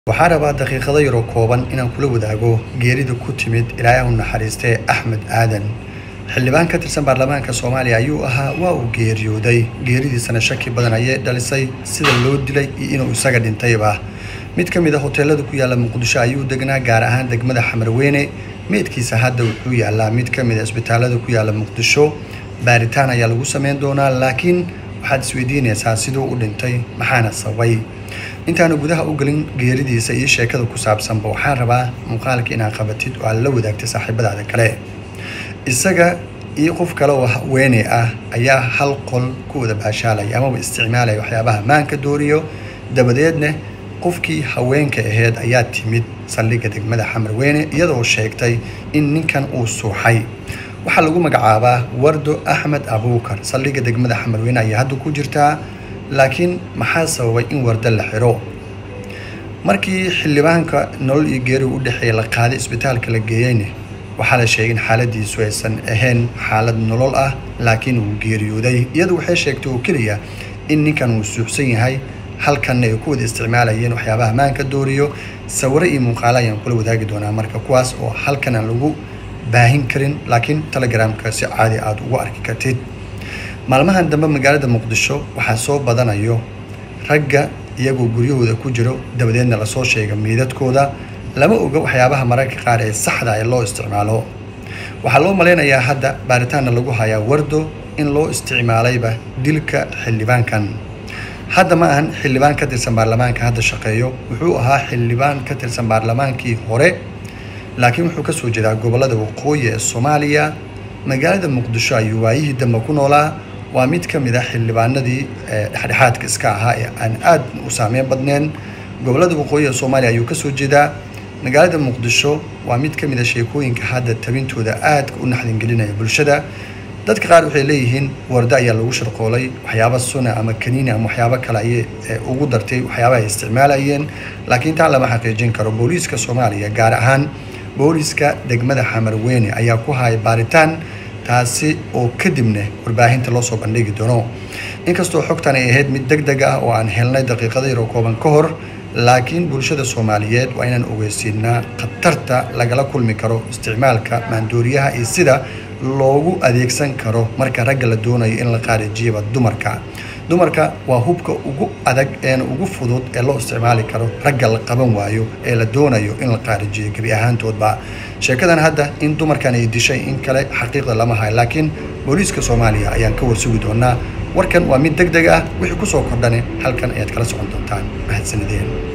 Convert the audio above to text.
waxaa rabaa daqiiqado yaroo kooban inaan kula wadaago geerida ku timid ilaahay u naxariistee axmed aadan xildhibaan ka tirsan baarlamaanka soomaaliya ayuu ahaa waa uu geeriyooday geeridiisana shaki badan ayay dhalisay sida loo dilay iyo inuu isaga dhintayba mid ka mid a hoteelada ku yaala muqdisho ayuu degnaa gaar ahaan degmada xamarweyne meydkiisa hadda wuxuu yaalaa mid ka mid a isbitaalada ku yaala muqdisho baaritaan ayaa lagu sameyn doonaa laakiin waxaad isweydiinaysaa siduu u dhintay maxaana sababay intaanu gudaha u gelin geeridiisa iyo sheekada ku saabsanba waxaan rabaa muuqaalka inaad qabatid oo aad la wadaagtay saaxiibadaada kale isaga iyo qof kale oo haweeney ah ayaa hal qol ku wada baashaalaya amaba isticmaalaya waxyaabaha maanka dooriyo dabadeedna qofkii haweenka aheyd ayaa timid saldhigga degmada xamarweyne iyadoo sheegtay in ninkan uu suuxay waxaa lagu magacaabaa wardo axmed abuukar saldhigga degmada xamarweyne ayaa hadda ku jirtaa laakiin maxaa sababay in wardo la xiro markii xildhibaanka nolol iyo geeri u dhexeeya la qaaday isbitaalka la geeyeyne waxaa la sheegay in xaaladiisu aysan ahayn xaalad nolol ah laakiin uu geeriyooday iyadu waxay sheegtay oo keliya in ninkan uu suuxsan yahay halkanna ay ku wada isticmaalayeen waxyaabaha maanka dooriyo sawiro iyo muuqaalo ayaan kula wadaagi doonaa marka kuwaas oo halkan aan lagu baahin karin laakiin telegramka si caadi aada ugu arki kartid maalmahan dambe magaalada muqdisho waxaa soo badanayo ragga iyagoo guryahooda ku jiro dabadeedna lasoo sheega miidadkooda lama oga waxyaabaha mararka qaar ee saxda ee loo isticmaalo waxaa loo malaynayaa hadda baaritaanna lagu hayaa wardo in loo isticmaalayba dilka xildhibaankan hadda ma ahan xildhibaan ka tirsan baarlamaanka hadda shaqeeyo wuxuu ahaa xildhibaan ka tirsan baarlamaankii hore laakiin wuxuu kasoo jeedaa gobolada waqooyi ee soomaaliya magaalada muqdisho ayuu waayihii dambe ku noolaa waa mid ka mid ah xildhibaanadii dhexdhexaadka iska ahaa ee aan aad u saameyn badneen gobolada waqooyi ee soomaaliya ayuu kasoo jeedaa magaalada muqdisho waa mid ka mid a sheekooyinka hadda tabintooda aadka u naxdingelinaya bulshada dadka qaar waxay leeyihiin wardo ayaa lagu sharqoolay waxyaaba suna ama kaniini ama waxyaabo kale ayay ugu dartay waxyaabaha ay isticmaalayeen laakiin taa lama xaqiijin karo booliiska soomaaliya gaar ahaan booliiska degmada xamarweyne ayaa ku haya baaritaan taasi oo kadibna warbaahinta loo soo bandhigi doono inkastoo xogtan ay ahayd mid deg deg ah oo aan helnay daqiiqada yaroo kooban ka hor laakiin bulshada soomaaliyeed waa inaan ogeysiinaa khatarta lagala kulmi karo isticmaalka maandooriyaha iyo sida loogu adeegsan karo marka ragga la doonayo in la qaarijiyoba dumarka dumarka waa hubka ugu adag eena ugu fudud ee loo isticmaali karo ragga la qaban waayo ee la doonayo in la qaarijiyo gebi ahaantoodba sheekadan hadda in dumarkan ay dishay in kale xaqiiqda lama hayo laakiin booliiska soomaaliya ayaan ka warsugi doonaa warkan waa mid deg deg ah wixii kusoo kordhane halkan ayaad kala socon doontaan mahadsanideen